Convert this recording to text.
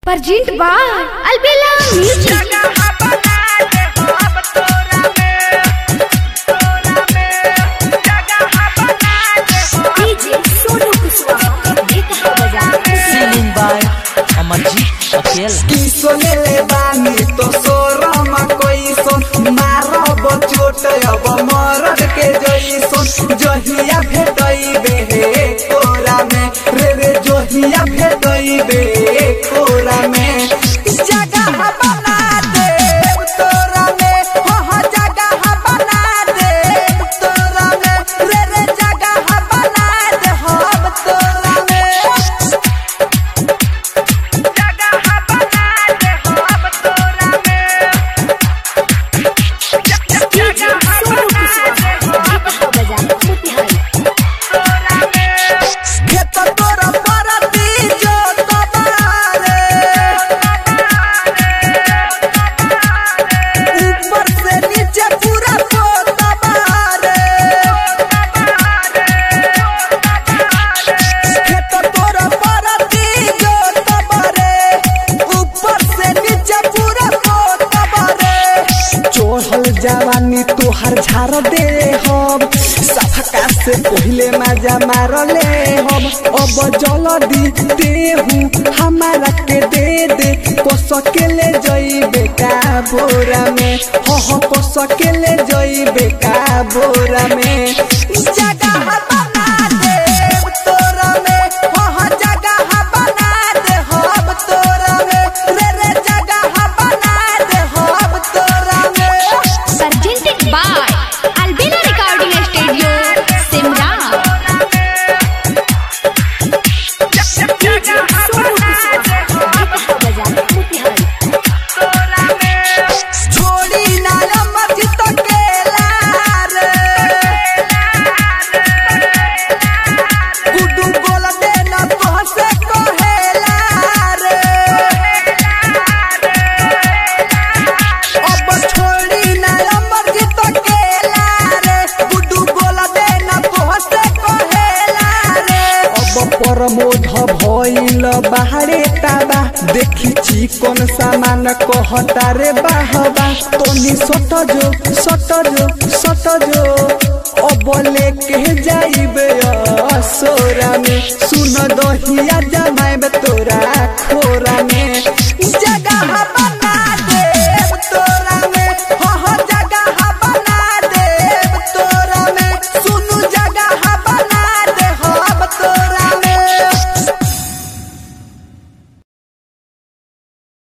Perjint by Albella Music. DJ Sonu Kuswaha. Dekha baja. Singing by Amarjit Patel. किसोले बानी तो सोरम question मारब चोट अब मरद के जइसन जहिया भेटैबे हे कोरा में रे रे जहिया भेटैबे कोरा में जगह बना दे तोरा में हो हो जगह बना दे तोरा में रे रे जगह बना दे हम तोरा में DJ Sonu Kuswaha. Dekha baja. Mutihari. खेत तोरा परती जो तबारे ऊपर से नीचे पूरा को तबारे खेत तोरा परती जो तबारे ऊपर से नीचे पूरा को तबारे चोहल जवानी तोहर झाड़ दे हम सफका से पहले मजा मार ले हम अब जल्दी देहू हमारा के दे दे को सकेले जइबे का बोरा में हो हो को सकेले जइबे का बोरा में जगह बना दे तोरा में हो हो जगह बना दे हम तोरा में रे रे जगह बना दे हम तोरा में Presented by Albella Recording Studio, Simra. DJ Sonu Kuswaha. Dekha baja. Mutihari. छोड़ी नाला मस्जिद के लारे गुड्डू बोल दे न तोहसे कहेला रे अब छोड़ी नाला मस्जिद के लारे गुड्डू बोल दे न तोहसे कहेला रे अब प्रमोद भइल बाहरे ताबा देखी चिकन सामान कहता रे बाहबा तोनी सट जो सट जो सट जो अब लेके जाइबे असोरा में सुन दहिया जमा